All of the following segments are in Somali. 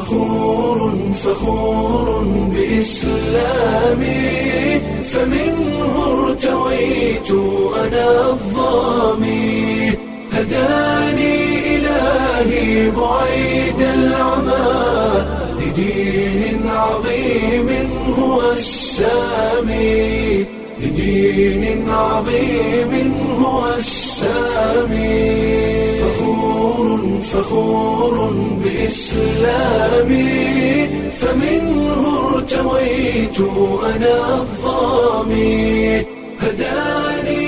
فخور فخور بإسلامي فمنه ارتويت أنا الظامي هداني إلهي بعيد العمى لدين عظيم هو السامي لدين عظيم هو السامي فخور فخور بإسلامي فمنه ارتويت أنا الظامي هداني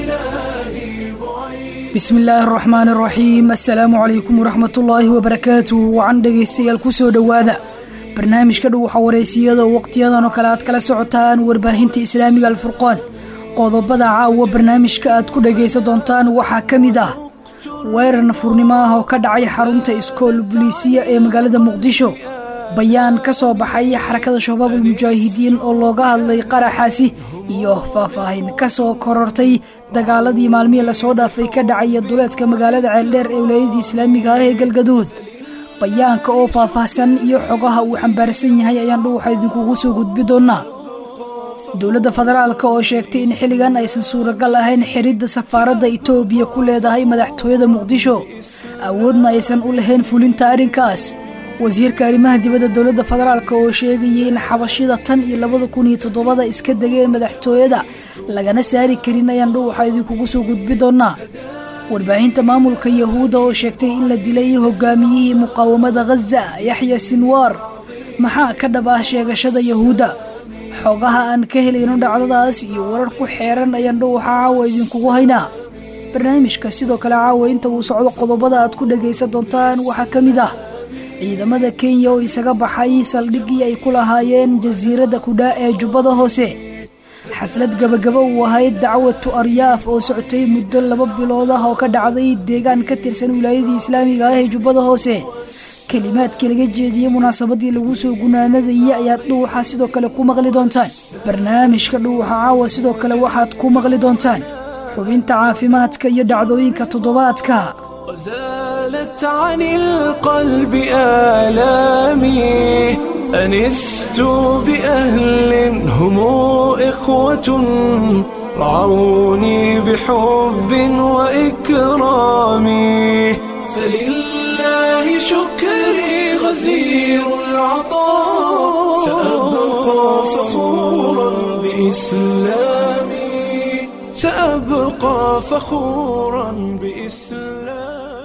إلهي بعيد bismi illaahi araxmaan araxiim assalaamu calaykum waraxmatullaahi wabarakaatuh wacan dhegaystayaal kusoo dhowaada barnaamijka dhow waxaa wareysiyada oo waqtiyadan oo kale aad kala socotaan warbaahinta islaamiga alfurqaan qodobada caawa barnaamijka aad ku dhagaysan doontaan waxaa ka mid ah weerar nafurnimo ah oo ka dhacay xarunta iskool buliisiya ee magaalada muqdisho bayaan ka soo baxay xarakada shabaabul mujaahidiin oo looga hadlay qaraxaasi iyo faahfaahin ka soo korortay dagaaladii maalmihii lasoo dhaafay ka dhacaya duleedka magaalada ceeldheer ee wilaayadii islaamiga ah ee galgaduud bayaanka oo faahfaahsan iyo xogaha uu xambaarsan yahay ayaan dhow waxaa idinkugu soo gudbi doonaa dowladda federaalka oo sheegtay in xilligan aysan suuragal ahayn xiridda safaaradda itoobiya ku leedahay madaxtooyada muqdisho awoodna aysan u lahayn fulinta arrinkaas wasiirka arrimaha dibadda dowladda federaalk oo sheegayay in xabashida tan iyo labada kun iyo toddobada iska degeen madaxtooyada lagana saari karin ayaan dhow waxaa idinkugu soo gudbi doonaa warbaahinta maamulka yahuudda oo sheegtay in la dilay hogaamiyihii muqaawamada khaza yaxya sinwaar maxaa ka dhab ah sheegashada yahuudda xogaha aan ka helayno dhacdadaas iyo warar ku xeeran ayaan dhow waxaa caawa idinkugu haynaa barnaamijka sidoo kale caawa inta uu socdo qodobada aad ku dhagaysan doontaan waxaa ka mid ah ciidamada kenya oo isaga baxay saldhiggii ay ku lahaayeen jasiiradda kudhaa ee jubbada hoose xaflad gabagaba uu ahayd dacwatu aryaaf oo socotay muddo laba bilood ah oo ka dhacday deegaan ka tirsan wilaayadii islaamiga ah ee jubbada hoose kelimaadkii laga jeediyey munaasabadii lagu soo gunaanadayay ayaad dhuuxa sidoo kale ku maqli doontaan barnaamijka dhuuxa caawa sidoo kale waxaad ku maqli doontaan xubinta caafimaadka iyo dhacdooyinka toddobaadka وزالت عن القلب آلامي أنست بأهل هم إخوة رعوني بحب وإكرام فلله شكري غزير العطاء سأبقى فخورا بإسلامي سأبقى فخورا بإسلامي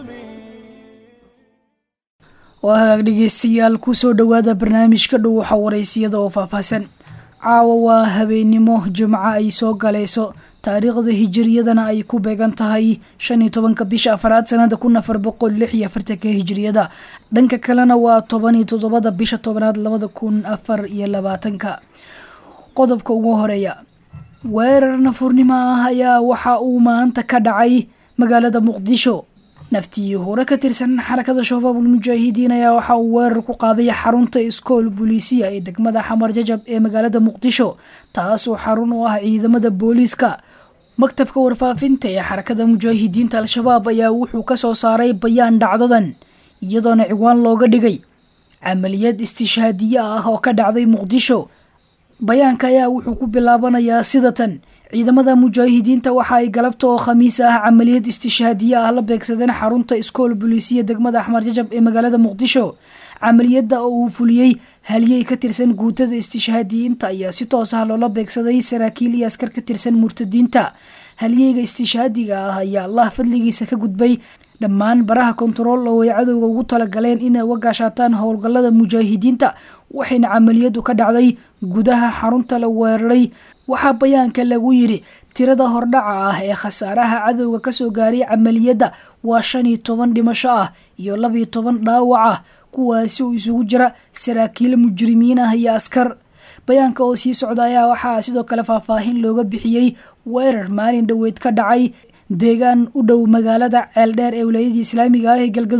waa hagaag dhegeystayaal kusoo dhowaada barnaamijka dhow waxa wareysiyada oo faahfaahsan caawa waa habeennimo jimco ay soo galayso taariikhda hijiriyadana ay ku beegan tahay shan iyo tobanka bisha afaraad sanada kun afar boqol lix iyo afartanka hijiriyada dhanka kalena waa toban iyo toddobada bisha tobanaad labada kun afar iyo labaatanka qodobka ugu horeeya weerar nafurnimo ah ayaa waxa uu maanta ka dhacay magaalada muqdisho naftii hore ka tirsan xarakada shabaabul mujaahidiin ayaa waxa uu weerar ku qaaday xarunta iskool buliisiya ee degmada xamar jajab ee magaalada muqdisho taasoo xarun u ah ciidamada booliiska maktabka warfaafinta ee xarakada mujaahidiinta al-shabaab ayaa wuxuu ka soo saaray bayaan dhacdadan iyadoona ciwaan looga dhigay camaliyad istishhaadiye ah oo ka dhacday muqdisho bayaanka ayaa wuxuu ku bilaabanayaa sidatan ciidamada mujaahidiinta waxa ay galabta oo khamiis ah camaliyad istishhaadiye ah la beegsadeen xarunta iskool buliisiya degmada axmar jajab ee magaalada muqdisho camaliyadda oo uu fuliyey haliyey ka tirsan guutada istishhaadiyiinta ayaa si toos ah loola beegsaday saraakiil iyo askar ka tirsan murtadiinta haliyeyga istishhaadiga ah ayaa allah fadligiisa ka gudbay dhammaan baraha kontarool oo ay cadowga ugu talagaleen inay uga gaashaataan howlgallada mujaahidiinta waxayna camaliyadu ka dhacday gudaha xarunta la weeraray waxaa bayaanka lagu yidhi tirada hordhaca ah ee khasaaraha cadowga kasoo gaaray camaliyadda waa shan iyo toban dhimasho ah iyo labiyo toban dhaawac ah kuwaasi oo isugu jira saraakiil mujrimiin ah iyo askar bayaanka oo sii socda ayaa waxaa sidoo kale faahfaahin looga bixiyey weerar maalin dhoweyd ka dhacay deegaan u dhow magaalada ceeldheer ee wilaayadii islaamiga ah ee galgaduud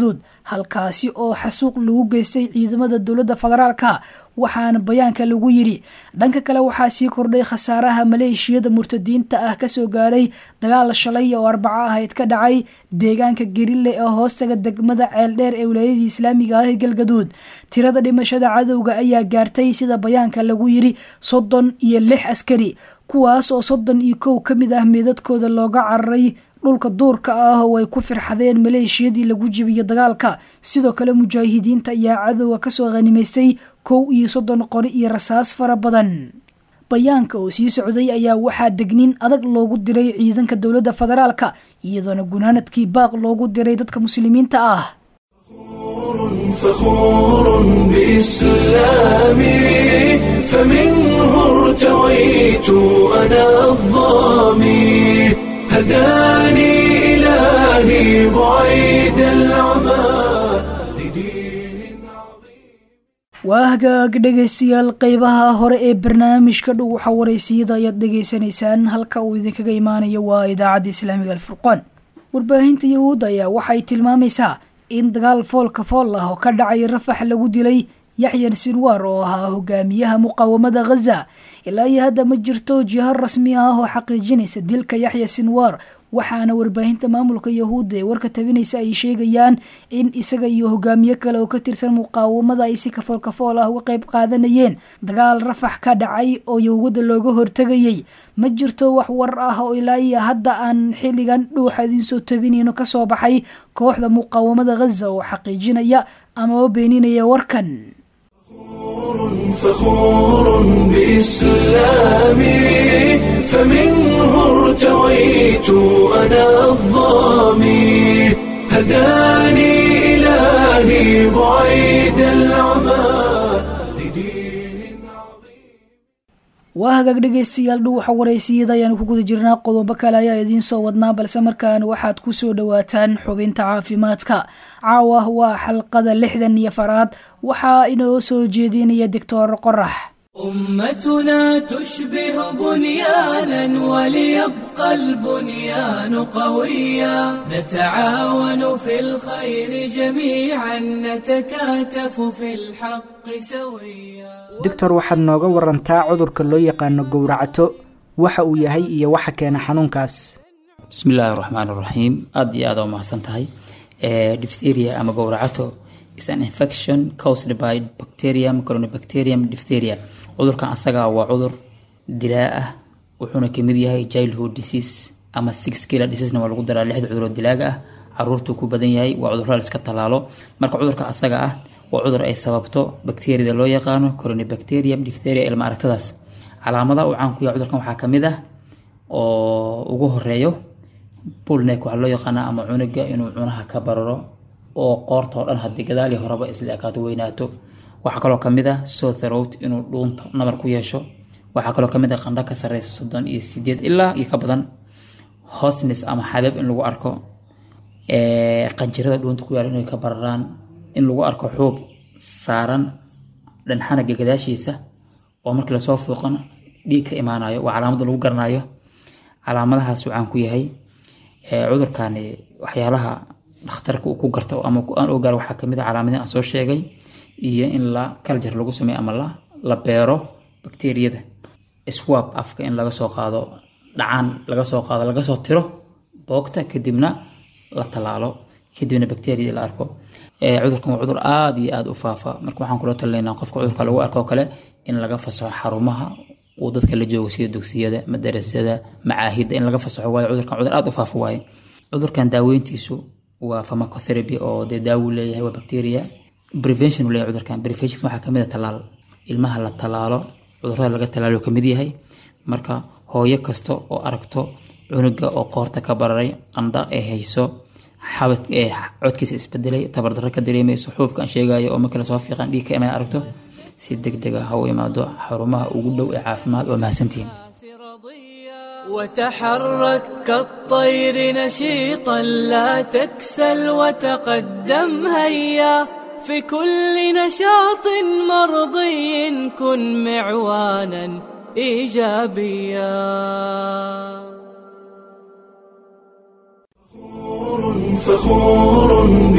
halkaasi oo xasuuq lagu geystay ciidamada dowladda federaalka waxaana bayaanka lagu yidhi dhanka kale waxaa sii kordhay khasaaraha maleeshiyada murtadiinta ah kasoo gaaray dagaal shalay oo arbaco ahayd ka dhacay deegaanka gerile ee hoostaga degmada ceeldheer ee wilaayadii islaamiga ah ee galgaduud tirada dhimashada cadowga ayaa gaartay sida bayaanka lagu yidhi soddon iyo lix askari kuwaas oo soddon iyo kow ka mid ah meedadkooda looga cararay dhulka duurka ah oo ay ku firxadeen maleeshiyadii lagu jibiyo dagaalka sidoo kale mujaahidiinta ayaa cadowga kasoo khanimaystay kow iyo soddon qori iyo rasaas fara badan bayaanka oo sii socday ayaa waxaa degniin adag loogu diray ciidanka dowladda federaalka iyadoona gunaanadkii baaq loogu diray dadka muslimiinta ah فخور بإسلامي فمنه ارتويت أنا الظامي هداني إلهي بعيد العمى لدين عظيم waa hagaag dhegaystayaal qeybaha hore ee barnaamijka dhow waxa waraysiyada ayaad dhegaysanaysaan halka uu idinkaga imaanayo waa idaacadda islaamiga alfurqaan warbaahinta yahuudda ayaa waxay tilmaamaysaa in dagaal foolka fool ah oo ka dhacay rafax lagu dilay yaxyan sinwaar oo ahaa hogaamiyaha muqaawamada ghaza ilaa iyo hadda ma jirto jiho rasmi ah oo xaqiijinaysa dilka yaxya sinwaar waxaana warbaahinta maamulka yahuudda ee warka tabinaysa ay sheegayaan in isaga iyo hogaamiye kale oo ka tirsan muqaawamada ay si kafool kafool ah uga qayb qaadanayeen dagaal rafax ka dhacay oo yahuudda looga hortegayay ma jirto wax war ah oo ilaa iyo hadda aan xilligan dhuuxa idinsoo tabinayno kasoo baxay kooxda muqaawamada ghaza oo xaqiijinaya amaba beeninaya warkan فخور بإسلامي فمنه ارتويت أنا الظامي هداني إلهي بعيد العمى لدين عظيم waa hagaag dhegaystayaal dhuuxa waraysiyada ayaanu ku guda jirnaa qodobo kale ayaa idiin soo wadnaa balse markaan waxaad ku soo dhowaataan xubinta caafimaadka caawa waa xalqada lixdan iyo faraad waxaa inoo soo jeedinaya doctor qorax أمتنا تشبه بنيانا وليبقى البنيان قويا نتعاون في الخير جميعا نتكاتف في الحق سويا doctor waxaad nooga warantaa cudurka loo yaqaano gowracato waxa uu yahay iyo waxa keena xanuunkaas bismi illaahi raxmaan raxiim aada iyo aada u mahadsan tahay Eh, diphtheria ama gowracato is an infection caused by bacterium coronabacterium diphtheria cudurkan asaga waa cudur dilaa ah wuxuuna kamid yahay childhood disease ama six killer diseasena waa lagu daraa lixda cuduroo dilaaga ah caruurtuu ku badan yahay waa cudurada la iska tallaalo marka cudurka asaga ah waa cudur ay sababto bacteriada loo yaqaano coronabacterium diphtheria ilma aragtadaas calaamadaha uu caan ku yahay cudurkan waxaa kamid ah oo ugu horeeyo bullneck waxaa loo yaqaanaa ama cunuga inuu cunaha ka bararo oo qoorta oo dhan haddii gadaal iyo horeba isla ekaato weynaato waxaa kaloo kamid ah sore throat inuu dhuunta nabar ku yeesho waxaa kaloo kamid ah qandho ka sareysa soddon iyo sideed ilaa iyo ka badan hosnes ama xabeeb in lagu arko ee, qanjirada dhuunta ku yaala inay ka bararaan in lagu arko xuub saaran dhanxanaga gadaashiisa oo markii lasoo fuuqan dhiig ka imaanayo waa calaamada lagu garanayo calaamadahaas uu caan ku yahay Ee, cudurkani waxyaalaha dhakhtarka uu ku garto ama ku- aan ogaar waxaa kamid a calaamadihi aan soo sheegay iyo in la kaljar lagu sameeyo ama la la beero bakteeriyada swab afka in laga soo qaado dhacaan laga soo qaado laga soo tiro boogta kadibna la tallaalo kadibna bakteeriyada la arko Ee, cudurkan waa cudur aada iyo aada u faafa marka waxaan kula talinaynaa qofka cudurka lagu arko kale in laga fasaxo xarumaha uu dadka la joogo sida dugsiyada madarasada macaahidda in laga fasaxo waayo cudurkan cudur aada u faafa waaye cudurkan daaweyntiisu waa pharmacotherapy oo dee daawu leeyahay waa bacteria prevention uu leeyahay cudurkan prevention waxaa kamid a tallaal ilmaha la tallaalo cudurada laga tallaalo kamid yahay marka hooyo kasta oo aragto cunuga oo qoorta ka bararay qandha ee hayso xabad ee codkiisa isbedelay tabardarro ka dareemayso xuubka aan sheegayo oo markii lasoo fiiqan dhiig ka imaan aragto si deg deg ah ha u imaado xarumaha ugu dhow ee caafimaad waa mahadsantihiin وتحرك كالطير نشيطا لا تكسل وتقدم هيا في كل نشاط مرضي كن معوانا ايجابيا فخور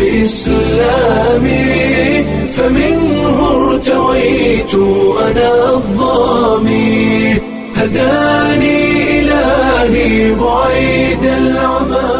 بإسلامي فمنه ارتويت أنا الظامي هداني إلهي بعيد العمى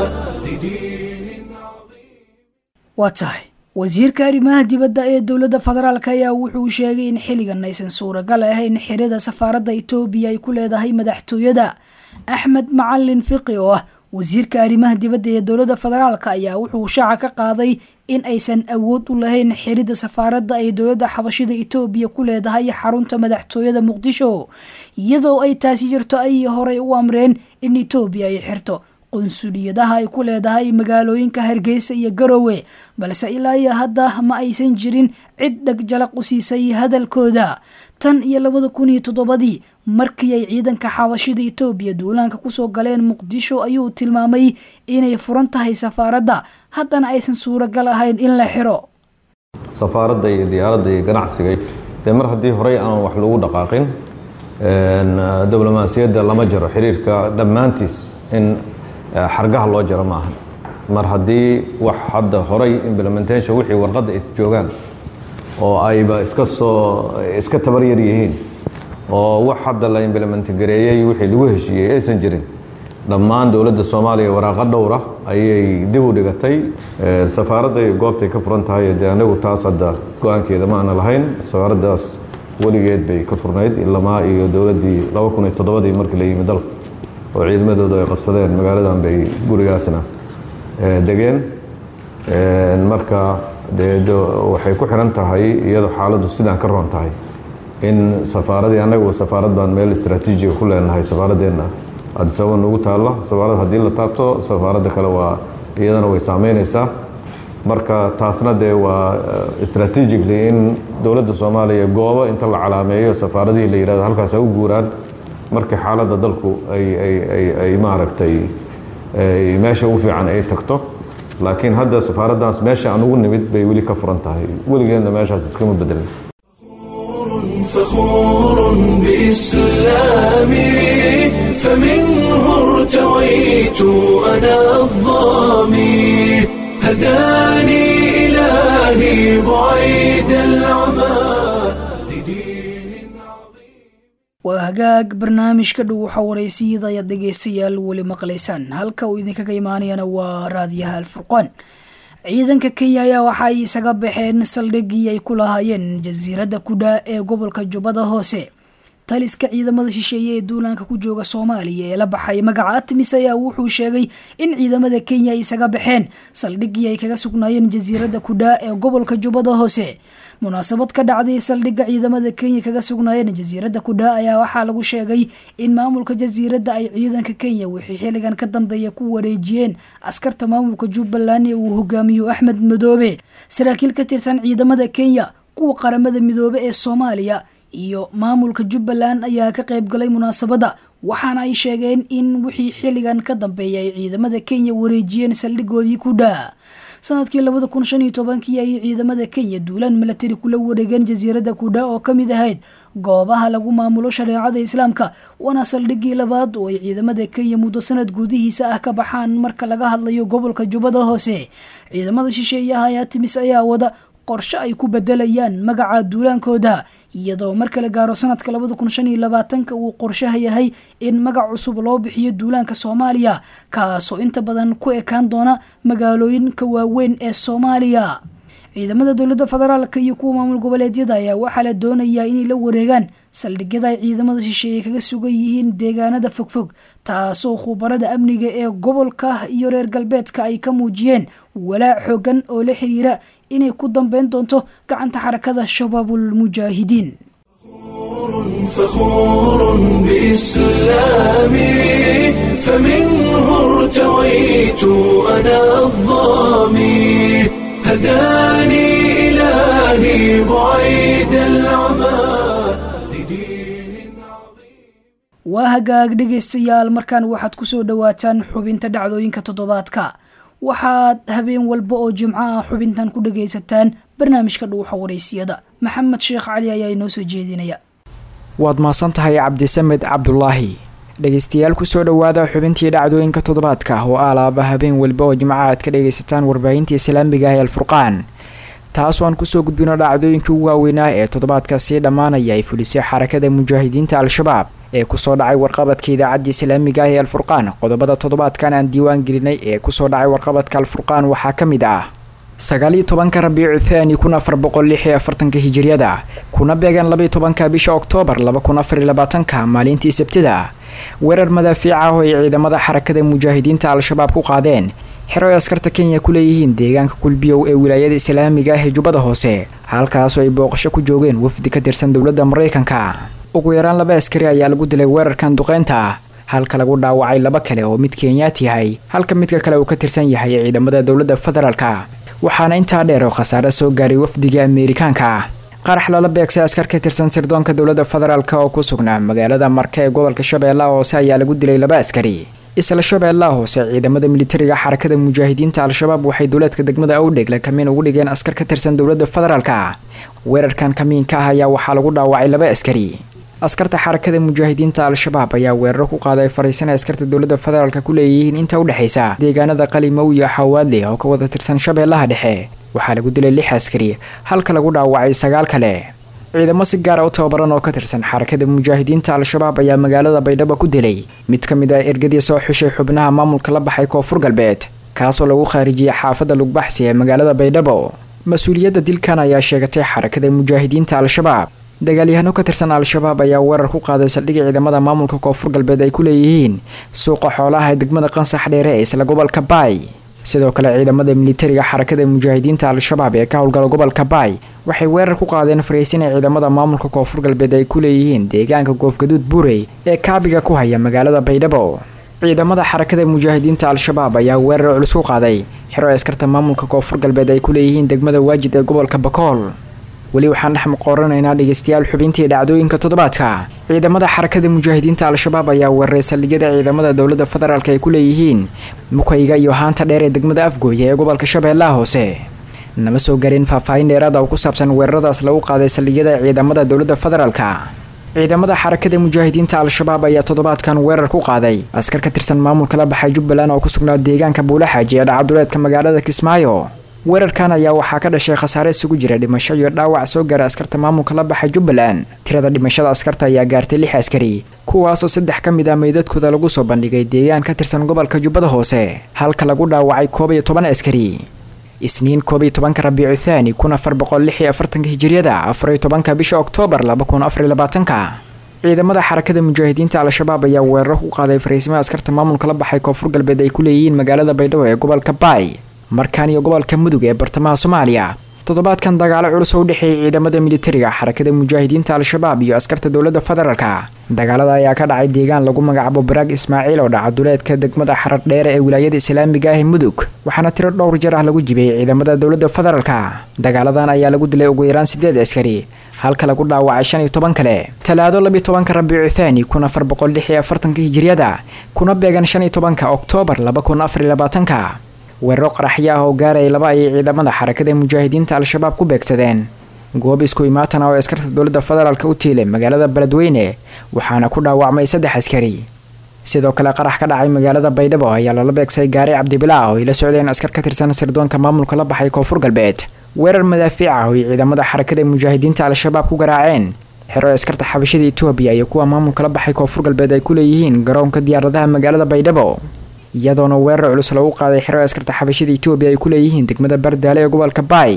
لدين عظيم waa tahay wasiirka arrimaha dibadda ee dowladda federaalk ayaa wuxuu sheegay in xilligan aysan suuragal ahayn xirida safaaradda etoobiya ay ku leedahay madaxtooyada axmed macalin fiqi oo ah wasiirka arrimaha dibadda ee dowladda federaalk ayaa wuxuu shaaca ka qaaday in aysan awood u lahayn xirida safaaradda ay dowladda xabashida etoobiya ku leedahay xarunta madaxtooyada muqdisho iyadoo ay taasi jirto ay horey u amreen in etoobiya ay xirto qunsuliyadaha ay ku leedahay magaalooyinka hargeysa iyo garowe balse ilaa iyo hadda ma aysan jirin cid dhegjalaq u siisay hadalkooda tan iyo labada kun iyo toddobadii markii ay ciidanka xabashida etoobiya duulaanka kusoo galeen muqdisho ayuu tilmaamay inay furan tahay safaaradda haddana aysan suuragal ahayn in la xiro safaaradda iyo diyaaradda iyo ganacsiga dee mar haddii horey aan wax lagu dhaqaaqin diblomaasiyadda lama jaro xiriirka dhammaantiis in xargaha loo jaro maaha mar haddii wax hadda horay implementation wixii warqadda ay joogaan oo ayba iska soo iska tabar yar yihiin oo wax hadda la implement gareeyey wixii lagu heshiiyey aysan jirin dhammaan dowladda soomaaliya waraaqa dhowra ayay dib u dhigatay safaaradday goobtay ka furan tahay dee anigu taas hadda go-aankeeda ma aana lahayn safaaraddaas weligeed bay ka furnayd ilamaa iyo dowladdii laba kun iyo toddobadii markii la yimi dalka oo ciidamadoodu ay qabsadeen magaaladan bay gurigaasna degeen marka dee waxay ku xiran tahay iyadoo xaaladdu sidaan ka roon tahay in safaaradii annagu safaarad baan meel istraatiijiga ku leenahay safaaradeenna adisababa nagu taalla safaarad haddii la taabto safaaradda kale waa iyadana way saameynaysaa marka taasna dee waa strategically in dowladda soomaaliya goobo inta la calaameeyo safaaradihii la yihahdo halkaas ha u guuraan markii xaaladda dalku ay ay ay ay maaragtay meesha ugu fiican ay tagto laakiin hadda safaaraddaas meesha aan ugu nimid bay weli ka furan tahay weligeedna meeshaas iskama bedelin فخور بإسلامي فمنه ارتويت أنا الظامي هداني إلهي بعيد العمى لدين عظيم waa hagaag barnaamijka dhow waxa waraysiyada ayaad dhegeystayaal weli maqlaysaan halka uu idinkaga imaanayana waa raadiyaha alfurqaan ciidanka kenya ayaa waxa ay isaga baxeen saldhigii ay ku lahaayeen jasiiradda kudha ee gobolka jubbada hoose taliska ciidamada shisheeye ee duulaanka ku jooga soomaaliya ee la baxay magaca atmis ayaa wuxuu sheegay in ciidamada kenya ay isaga baxeen saldhigii ay kaga sugnaayeen jasiiradda kudha ee gobolka jubbada hoose munaasabad ka dhacday saldhigga ciidamada kenya kaga sugnaayeen jasiiradda kudha ayaa waxaa lagu sheegay in maamulka jasiiradda ay ciidanka kenya wixii xilligan ka dambeeya ku wareejiyeen askarta maamulka jubbaland ee uu hogaamiyo axmed madoobe saraakiil ka tirsan ciidamada kenya kuwa qaramada midoobe ee soomaaliya iyo maamulka jubbaland ayaa ka qayb galay munaasabadda waxaana ay sheegeen in wixii xilligan ka dambeeya ay ciidamada kenya wareejiyeen saldhigoodii kudha sanadkii labada kun shan iyo tobankii ayay ciidamada kenya duulaan milatari kula wareegeen jasiiradda kudha oo kamid ahayd goobaha lagu maamulo shareecada islaamka waana saldhigii labaad oo ay ciidamada kenya muddo sanad gudihiisa ah ka baxaan marka laga hadlayo gobolka jubbada hoose ciidamada shisheeyaha ayaa timis ayaa wada qorshe ay ku bedelayaan magaca duulaankooda iyadoo marka la gaaro sanadka labada kun shan iyo labaatanka uu qorshaha yahay in magac cusub loo bixiyo duulaanka soomaaliya kaasoo inta badan ku ekaan doona magaalooyinka waaweyn ee soomaaliya ciidamada dowladda federaalka iyo kuwa maamul goboleedyada ayaa waxaa la doonayaa inay la wareegaan saldhigyada ay ciidamada shisheeye kaga sugan yihiin deegaanada fogfog taasoo khubarada amniga ee gobolka iyo reer galbeedka ay ka muujiyeen walaac xoogan oo la xiriira inay ku dambeyn doonto gacanta xarakada shabaabul mujaahidiin فخور بإسلامي فمنه ارتويت أنا الظامي هداني إلهي بعيد العمى لدين عظيم waa hagaag dhegaystayaal markaan waxaad kusoo dhawaataan xubinta dhacdooyinka toddobaadka waxaad habeen walba oo jimco ah xubintan ku dhagaysataan barnaamijka dhuuxa waraysiyada maxamed sheekh cali ayaa inoo soo jeedinaya waad mahadsan tahay cabdisamed cabdulaahi dhegeystayaal kusoo dhowaada xubintii dhacdooyinka toddobaadka oo aalaaba habeen walba oo jimcaha aad ka dhagaysataan warbaahinta islaamiga ah ee alfurqaan taasoo aan kusoo gudbino dhacdooyinkii ugu waaweynaa ee toddobaadka sii dhammaanaya ay fulisay xarakada mujaahidiinta al-shabaab ee kusoo dhacay warqabadka idaacadda islaamiga ah ee alfurqaan qodobada toddobaadkan aan diiwaan gelinay ee kusoo dhacay warqabadka alfurqaan waxaa ka mid ah sagaal iyo tobanka rabiicu thaani kun afar boqol lix iyo afartanka hijiriyada kuna beegan labaiyo tobanka bisha oktoobar laba kun afar iyo labaatanka maalintii sabtida weerar madaafiic ah oo ay ciidamada xarakada mujaahidiinta al-shabaab ku qaadeen xero ay askarta kenya ku leeyihiin deegaanka kulbiyow ee wilaayada islaamiga ah ee jubbada hoose halkaasoo ay booqasho ku joogeen wafdi ka tirsan dowladda maraykanka ugu yaraan laba askari ayaa lagu dilay weerarkan duqeynta halka lagu dhaawacay laba kale oo mid kenyaat yahay halka midka kale uu ka tirsan yahay ciidamada dowladda federaalka waxaana intaa dheer oo khasaare soo gaaray wafdiga ameerikaanka qarax lala beegsay askar ka tirsan sirdoonka dowladda federaalk oo ku sugnaa magaalada marka ee gobolka shabeellaha hoose ayaa lagu dilay laba askari isla shabeellaha hoose ciidamada militariga xarakada mujaahidiinta al-shabaab waxay dowlaadka degmada awdhegle kamiin ugu dhigeen askar ka tirsan dowladda federaalka weerarkan kamiinka ah ayaa waxaa lagu dhaawacay laba askari askarta xarakada mujaahidiinta al-shabaab ayaa weeraro ku qaaday fariisan ay askarta dowladda federaalk ku leeyihiin inta u dhexaysa deegaanada qalimow iyo xawaadle oo ka wada tirsan shabeellaha dhexe waxaa lagu dilay lix askari halka lagu dhaawacay sagaal kale ciidamo si gaara u tababaran oo ka tirsan xarakada mujaahidiinta al-shabaab ayaa magaalada baydhabo ku dilay mid ka mid ah ergadii soo xushay xubnaha maamulka la baxay koonfur galbeed kaasoo lagu khaarijiyay xaafadda lugbaxsi ee magaalada baydhabo mas-uuliyadda dilkan ayaa sheegatay xarakada mujaahidiinta al-shabaab dagaalyahano ka tirsan al-shabaab ayaa weerar ku qaaday saldhigga ciidamada maamulka koonfur galbeed ay ku leeyihiin suuqa xoolaha ee degmada qansax dheere ee isla gobolka baay sidoo kale ciidamada militariga xarakada mujaahidiinta al-shabaab ee ka howlgala gobolka baay waxay weerar ku qaadeen fariisin ay ciidamada maamulka koonfur galbeed ay ku leeyihiin deegaanka goofgaduud buurey ee kaabiga ku haya magaalada baydhabo ciidamada xarakada mujaahidiinta al-shabaab ayaa weerar culus ku qaaday xero ay askarta maamulka koonfur galbeed ay ku leeyihiin degmada waajid ee gobolka bakool weli waxaan dhex muqooranaynaa dhegeystayaal xubintii dhacdooyinka toddobaadka ciidamada xarakada mujaahidiinta al-shabaab ayaa weeraray saldhigyada ciidamada dowladda federaalk ay ku leeyihiin mukayga iyo haanta dheer ee degmada afgooya ee gobolka shabeellaha hoose nama soo garin faahfaahin dheeraada oo ku saabsan weeraradaas lagu qaaday saldhigyada ciidamada dowladda federaalka ciidamada xarakada mujaahidiinta al-shabaab ayaa toddobaadkan weerar ku qaaday askar ka tirsan maamulka la baxay jubbaland oo ku sugnaa deegaanka buulaxaaji ee dhacaduleedka magaalada kismaayo weerarkan ayaa waxaa ka dhashay khasaare isugu jira dhimasho iyo dhaawac soo gaara askarta maamulka la baxay jubbaland tirada dhimashada askarta ayaa gaartay lix askari kuwaasoo saddex ka mid ah meydadkooda lagu soo bandhigay deegaan ka tirsan gobolka jubbada hoose halka lagu dhaawacay koob iyo toban askari isniin koob iyo tobanka rabiicu thaani kun afar boqol lix iyo afartanka hijiriyada afar iyo tobanka bisha oktoobar laba kun afar iyo labaatanka ciidamada xarakada mujaahidiinta al-shabaab ayaa weeraro ku qaaday fariismaha askarta maamulka la baxay koonfur galbeed ay ku leeyihiin magaalada baydhabo ee gobolka baay markaan iyo gobolka mudug ee bartamaha soomaaliya toddobaadkan dagaalo culus oo u dhexeeyay ciidamada militariga xarakada mujaahidiinta al-shabaab iyo askarta dowladda federaalka dagaalada ayaa ka dhacay deegaan lagu magacaabo baraag ismaaciil oo dhaca duleedka degmada xarar dheere ee wilaayada islaamiga ah ee mudug waxaana tiro dhowr jeer ah lagu jibiyey ciidamada dowladda federaalka dagaaladan ayaa lagu dilay ugu yaraan sideed askari halka lagu dhaawacay shan iyo toban kale talaado labiyo tobanka rabiicu thaani kun afar boqol lix iyo afartanka hijiriyada kuna beegan shan iyo tobanka oktoobar laba kun afar iyo labaatanka weeraro qaraxyo ah oo gaaraya laba ayay ciidamada xarakada mujaahidiinta al-shabaab ku beegsadeen goob isku imaatan oo askarta dowladda federaalk u tiilay magaalada beledweyne waxaana ku dhaawacmay saddex askari sidoo kale qarax ka dhacay magaalada baydhabo ayaa lala beegsay gaari cabdibilaa oo ay la socdeen askar ka tirsan sirdoonka maamulka la baxay koonfur galbeed weerar madaafiic ah oo ay ciidamada xarakada mujaahidiinta al-shabaab ku garaaceen xero askarta xabashada etoobiya iyo kuwa maamulka la baxay koonfur galbeed ay ku leeyihiin garoonka diyaaradaha magaalada baydhabo iyadoona weerar culus lagu qaaday xero askarta xabashada etoobiya ay ku leeyihiin degmada bardaale ee gobolka baay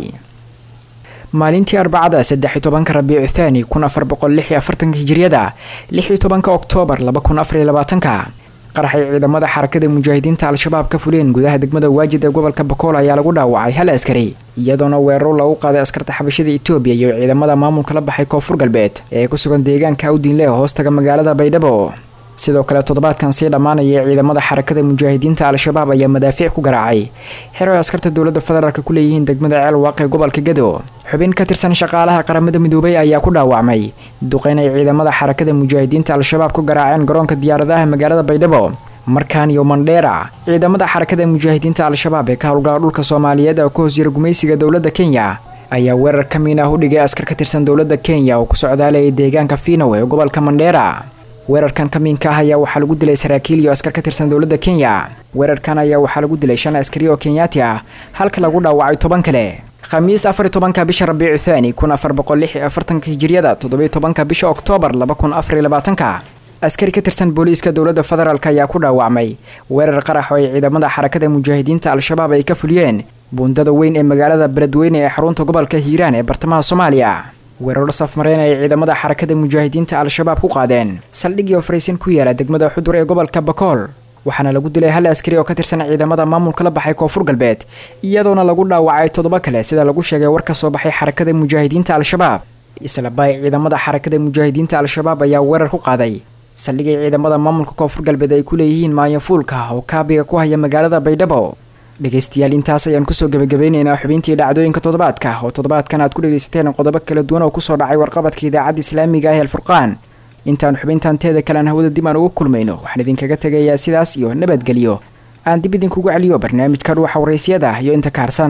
maalintii arbacada saddex iyo tobanka rabiicu thaani kun afar boqol lix iyo afartanka hijiriyada lix iyo tobanka oktoobar laba kun afar iyo labaatanka qaraxay ciidamada xarakada mujaahidiinta al-shabaab ka fuleen gudaha degmada waajid ee gobolka bakool ayaa lagu dhaawacay hal askari iyadoona weeraro lagu qaaday askarta xabashada etoobiya iyo ciidamada maamulka la baxay koonfur galbeed ee ku sugan deegaanka awdiinle ee hoostaga magaalada baydhabo sidoo kale toddobaadkan sii dhammaanaya ciidamada xarakada mujaahidiinta al-shabaab ayaa madaafiic ku garaacay xero ay askarta dowladda federaalk ku leeyihiin degmada ceel waaqe gobolka gado xubin ka tirsan shaqaalaha qaramada midoobay ayaa ku dhaawacmay duqeyn ay ciidamada xarakada mujaahidiinta al-shabaab ku garaaceen garoonka diyaaradaha magaalada baydhabo markaan iyo mandheera ciidamada xarakada mujaahidiinta al-shabaab ee ka howlgala dhulka soomaaliyeed oo ka hoos jira gumaysiga dowladda kenya ayaa weerar ka miin ah u dhigay askar ka tirsan dowladda kenya oo ku socdaalayay deegaanka fiinow ee gobolka mandheera weerarkan kamiinka ah ayaa waxaa lagu dilay saraakiil iyo askar ka tirsan dowladda kenya weerarkan ayaa waxaa lagu dilay shan askari oo kenyaati ah halka lagu dhaawacay toban kale khamiis afar iyo tobanka bisha rabiicu thaani kun afar boqol lix iyo afartanka hijiriyada toddobiyo tobanka bisha oktoobar laba kun afar iyo labaatanka askari ka tirsan booliiska dowladda federaalk ayaa ku dhaawacmay weerar qarax oo ay ciidamada xarakada mujaahidiinta al-shabaab ay ka fuliyeen buundada weyn ee magaalada beledweyne ee xarunta gobolka hiiraan ee bartamaha soomaaliya weeraro safmareen ay ciidamada xarakada mujaahidiinta al-shabaab ku qaadeen saldhigii ofraysan ku yaala degmada xudur ee gobolka bakool waxaana lagu dilay hal askari oo ka tirsan ciidamada maamulka la baxay koonfur galbeed iyadoona lagu dhaawacay toddoba kale sida lagu sheegay war ka soo baxay xarakada mujaahidiinta al-shabaab islabay ciidamada xarakada mujaahidiinta al-shabaab ayaa weerar ku qaaday saldhigay ciidamada maamulka koonfur galbeed ay ku leeyihiin maanyafuulka oo kaabiga ku haya magaalada baydhabo dhegaystayaal intaas ayaan kusoo gebagabeyneynaa xubintii dhacdooyinka toddobaadka oo toddobaadkan aad ku dhegaysateen qodobo kala duwan oo kusoo dhacay warqabadka idaacadda islaamiga ah ee alfurqaan intaan xubintan teeda kalean hawada dib aan ugu kulmayno waxaan idinkaga tegayaa sidaas iyo nabadgelyo aan dib idinkugu celiyo barnaamijka dhuuxa waraysyada iyo inta kaarsan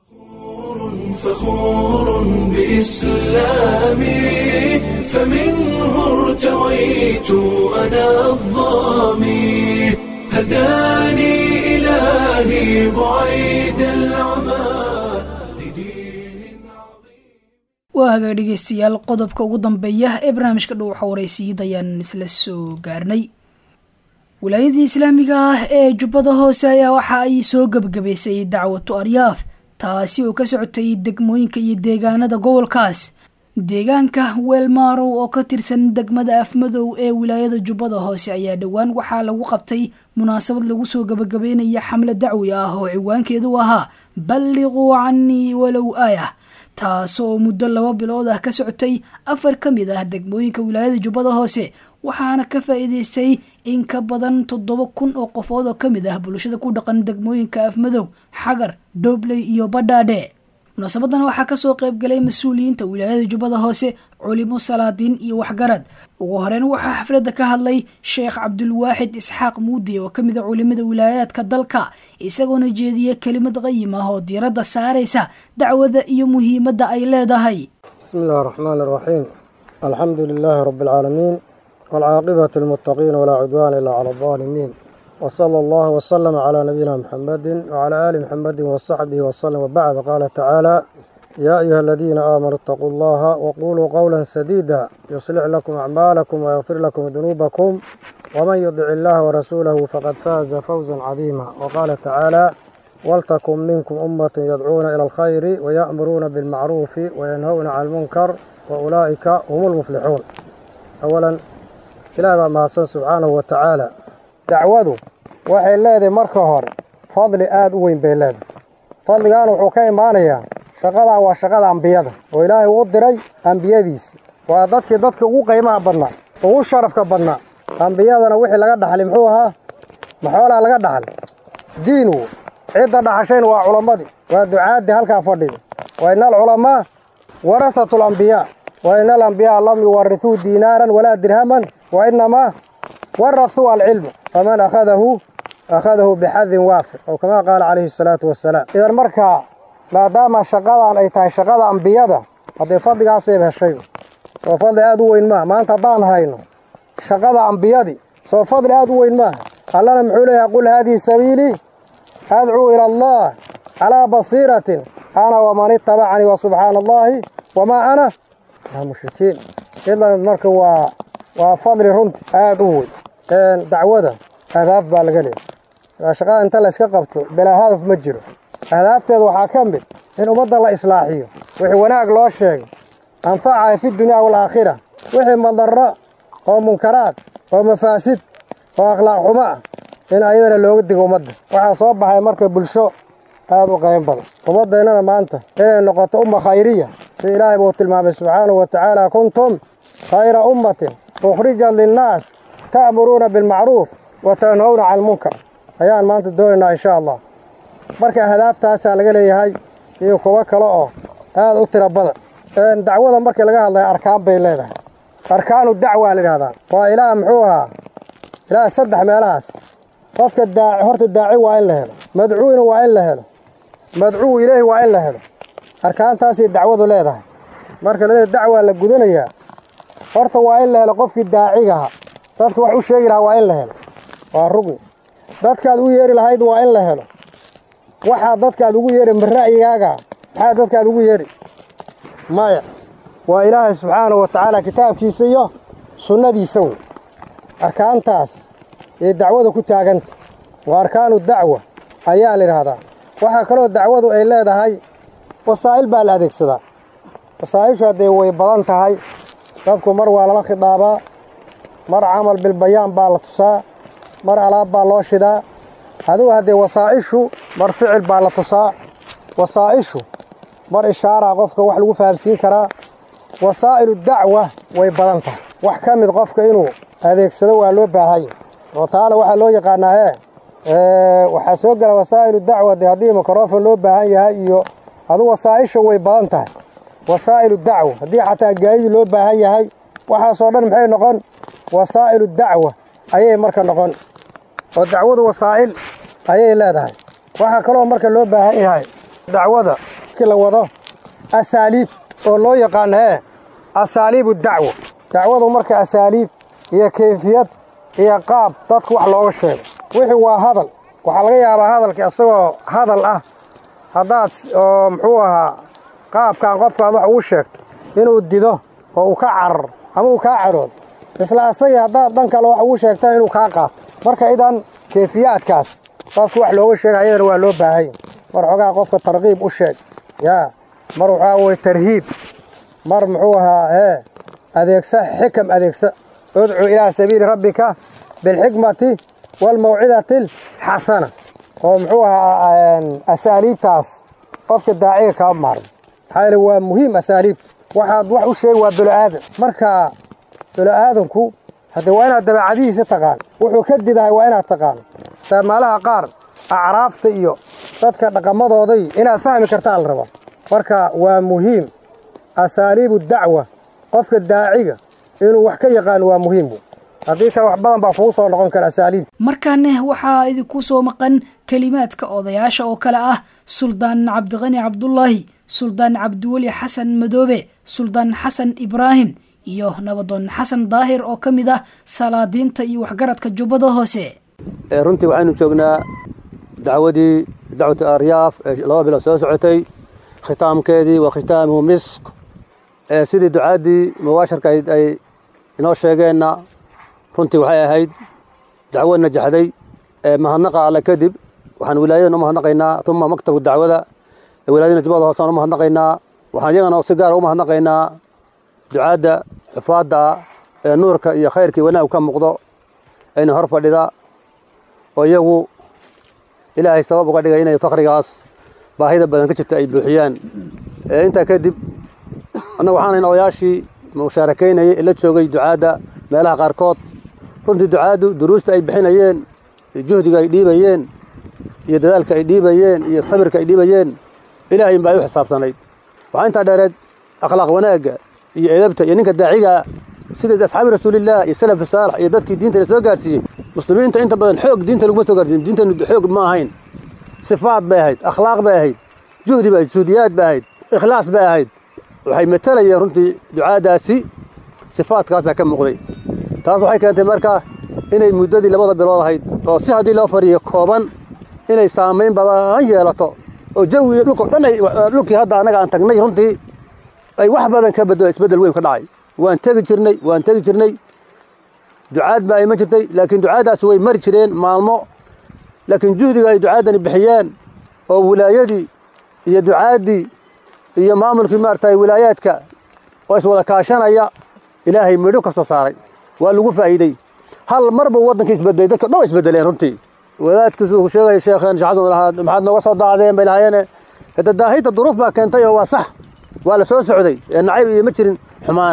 فخور بإسلامي فمنه ارتويت أنا الظامي هداني إلهي بعيد العمى لدين عظيم waa hagaag dhegeystayaal qodobka ugu dambeeya ee barnaamijka dhuuxa waraysiid ayaan isla soo gaarnay wilaayadii islaamiga ah ee jubbada hoose ayaa waxa ay soo gebagabaysay dacwatu aryaaf taasi oo ka socotay degmooyinka iyo deegaanada gobolkaas deegaanka weelmaarow oo ka tirsan degmada afmadow ee wilaayada jubbada hoose ayaa dhowaan waxaa lagu qabtay munaasabad lagu soo gebagabeynaya xamle dacwi ah oo ciwaankeedu ahaa balliquu canii walow aayah taasoo muddo laba bilood ah ka socotay afar ka mid ah degmooyinka wilaayada jubbada hoose waxaana ka faa'iidaystay in ka badan toddoba kun oo qofood oo ka mid ah bulshada ku dhaqan degmooyinka afmadow xagar doobley iyo badhaadhe munaasabadan waxaa kasoo qaybgalay mas-uuliyiinta wilaayada jubbada hoose culimo salaadiin iyo waxgarad ugu horeyn waxaa xafladda ka hadlay sheekh cabdulwaaxid isxaaq muudi oo ka mid a culimada wilaayaadka dalka isagoona jeediya kelimad qayim ah oo diiradda saaraysa dacwada iyo muhiimadda ay leedahay بسم الله الرحمن الرحيم الحمد لله رب العالمين والعاقبة للمتقين ولا عدوان إلا على الظالمين وصلى الله وسلم على نبينا محمد وعلى آل محمد وصحبه وسلم وبعد قال تعالى يا أيها الذين آمنوا اتقوا الله وقولوا قولا سديدا يصلح لكم أعمالكم ويغفر لكم ذنوبكم ومن يطع الله ورسوله فقد فاز فوزا عظيما وقال تعالى ولتكن منكم أمة يدعون إلى الخير ويأمرون بالمعروف وينهون عن المنكر وأولئك هم المفلحون أولا إلى ما mahadsan subxaanahu wa tacaala dacwadu waxay leedahay marka hore fadli aada u weyn bay leedahay fadligan wuxuu ka imaanayaa shaqadan waa shaqada ambiyada oo ilaahay uu diray ambiyadiisi waa dadkii dadka ugu qiimaha badnaa ugu sharafka badnaa ambiyadana wixii laga dhaxlay muxuu ahaa maxoolaa laga dhaxlay diin wo cidda dhaxashayna waa culammadii waa ducaaddii halkaa fadhida wa ina alculamaa warahatu alambiyaa wa ina alambiyaa lam yuwarithuu diinaaran walaa dirhaman wa inamaa warahuu alcilma faman akhadahu akhadahu bixadin waafir oo kama qaala calayhi salaatu wasalaam idan markaa maadaama shaqadan ay tahay shaqada ambiyada haddee fadligaasayba heshay soo fadli aada u weyn maaha maanta haddaan hayno shaqada ambiyadii soo fadli aada u weyn maaha allana muxuu leeyahay qul haadihi sabiilii adcuu ila allah calaa basiiratin ana waman itabacanii wa subxaana allahi wamaa ana min almushrikiin idan marka waa waa fadli runti aada u weyn dacwada ahdaaf baa laga leeyahy shaqada inta la iska qabto bilaa hadaf ma jiro ahdaafteeda waxaa ka mid in ummadda la islaaxiyo wixii wanaag loo sheegay anfacaya fi dunya waalaakhira wixii madarro oo munkaraad oo mafaasid oo akhlaaq xumo ah in ayadana looga digo ummadda waxaa soo baxay marka bulsho aada u qayn badan ummaddeennana maanta inay noqoto umma khayriya si ilaahay buu tilmaamay subxaanahu wa tacaala kuntum khayra ummatin ukhrijat linnaas ta'muruuna bilmacruuf wa tanhowna cala almunkar ayaan maanta doonaynaa insha allah marka ahdaaftaasa laga leeyahay iyo kuwo kale oo aada u tiro badan dacwada markii laga hadlaya arkaan bay leedahay arkaanu dacwa la yidhahdaa waa ilaah muxuu ahaa ilaah saddex meelahaas qofka daaci horta daaci waa in la helo madcuuna waa in la helo madcuu ileyhi waa in la helo arkaantaasay dacwadu leedahay marka la leedahay dacwaa la gudanayaa horta waa in la helo qofkii daacigaha dadka wax u sheegi lahaa waa in la helo waa rugni dadkaad u yeeri lahayd waa in la helo waxaa dadkaad ugu yeeri ma ra'yigaaga maxaa dadkaad ugu yeeri maya waa ilaahay subxaanahu wa tacaala kitaabkiisa iyo sunnadiisa wey arkaantaas ee dacwada ku taaganta waa arkaanu dacwa ayaa la yidhaahdaa waxaa kaloo dacwadu ay leedahay wasaa'il baa la adeegsadaa wasaa'ishu haddee way badan tahay dadku mar waa lala khidaabaa mar camal bilbayaan baa la tusaa mar alaab baa loo shidaa adigu haddee wasaa'ishu mar ficil baa la tusaa wasaa'ishu mar ishaaraa qofka wax lagu fahamsiin karaa wasaa'ilu dacwa way badan tahay wax ka mid qofka inuu adeegsado waa loo baahanya oo taana waxaa loo yaqaanaa ee waxaa soo gala wasaa'ilu dacwa dee haddii mikrofon loo baahan yahay iyo adu wasaa'isha way badan tahay wasaa'ilu dacwa haddii xataa gaadidii loo baahan yahay waxaasoo dhan maxay noqon wasaa'ilu dacwa ayay marka noqon oo dacwadu wasaa'il ayay leedahay waxaa kaloo marka loo baahan yahay dacwada markii la wado asaaliib oo loo yaqaano ee asaaliibu dacwa dacwadu marka asaaliib iyo kayfiyad iyo qaab dadku wax looga sheego wixii waa hadal waxaa laga yaabaa hadalka isagoo hadal ah haddaad oo muxuu ahaa qaabkan qofkaad wax ugu sheegto inuu dido oo uu ka carar ama uu kaa caroodo isla asagii haddaad dhan kale wax ugu sheegtaan inuu kaa qaato marka idan kayfiyaadkaas dadku wax looga sheega ayadana waa loo baahanya mar xogaa qofka tarkiib u sheeg yaa mar waxaa weye tarhiib mar muxuu ahaa ee adeegsa xikam adeegsa udcu ilaa sabiili rabbika bilxikmati waalmawcidati alxasana oo muxuu ahaa asaaliibtaas qofka daaciga kama maarmo maxaa yeele waa muhiim asaaliibta waxaad wax u sheegi waa bilo-aadan marka bilo-aadanku haddee waa inaad dabeecadihiisa taqaan wuxuu ka didahay waa inaad taqaano maalaha qaar acraafta iyo dadka dhaqamadooday inaad fahmi kartaa la rabaa marka waa muhiim asaaliibu dacwa qofka daaciga inuu wax ka yaqaano waa muhiim haddii kale wax badan baa kugu soo noqon kara asaaliibta markaane waxaa idinku soo maqan kelimaadka odayaasha oo kale ah suldaan cabdiqani cabdulaahi suldaan cabdiweli xasan madoobe suldaan xasan ibraahim iyo nabadoon xasan daahir oo ka mid ah salaadiinta iyo waxgaradka jubbada hoose runtii waxaynu joognaa dacwadii dacwatu aryaaf ee laba bilood soo socotay khitaamkeedii wa khitaamuhu misk sidii ducaaddii mubaasharka ay inoo sheegeenna runtii waxay ahayd dacwo najaxday mahadnaqa alle kadib waxaan wilaayadan u mahadnaqaynaa uma maktabku dacwada wilaayadana jubbada hoosaan u mahadnaqaynaa waxaan iyagana si gaara u mahadnaqaynaa ducaadda xufaadda ee nuurka iyo khayrkii wanaag ka muuqdo ayna hor fadhida oo iyagu ilaahay sabab uga dhigay inay fakrigaas baahida badan ka jirta ay buuxiyaan intaa kadib annagu waxaanayn odayaashii mushaarakaynayay ee la joogay ducaadda meelaha qaarkood runtii ducaaddu duruusta ay bixinayeen juhdiga ay dhiibayeen iyo dadaalka ay dhiibayeen iyo sabirka ay dhiibayeen ilaahay inba ay u xisaabsanayd waxaa intaa dheereed akhlaaq wanaagga iyo edabta iyo ninka daaciga sida asxaabi rasuulillaah iyo salaf saalax iyo dadkii diinta la soo gaarsiiyey muslimiinta inta badan xoog diinta laguma soo gaarsiin diintanu xoog ma ahayn sifaad bay ahayd akhlaaq bay ahayd juhdi bay ahayd suudiyaad bay ahayd ikhlaas bay ahayd waxay matalayeen runtii ducaadaasi sifaadkaasaa ka muuqday taas waxay keentay marka inay muddadii labada bilood ahayd oo si haddii loo fariyo kooban inay saamayn badan yeelato oo jawi iyo dhulkao dhan ay dhulkii hadda annaga aan tagnay runtii ay wax badan ka bedelo isbeddel weyn ka dhacay waan tegi jirnay waan tegi jirnay ducaad baa iman jirtay laakiin ducaaddaasi way mari jireen maalmo laakiin juhdiga ay ducaaddani bixiyeen oo wilaayadii iyo ducaaddii iyo maamulkii maaragtay wilaayaadka oo iswada kaashanaya ilaahay midho ka soo saaray waa lagu faa'iidey hal mar buu waddankii isbedelay dadka dhan isbedeleen runtii wadaadkiisu uu sheegaya sheekheen shaxasan lahaa maxaad nooga soo daacdeen bay lahayeene hada daahidda duruuf baa keentay oo waa sax waa la soo socday ee nacayb iyo ma jirin xumaan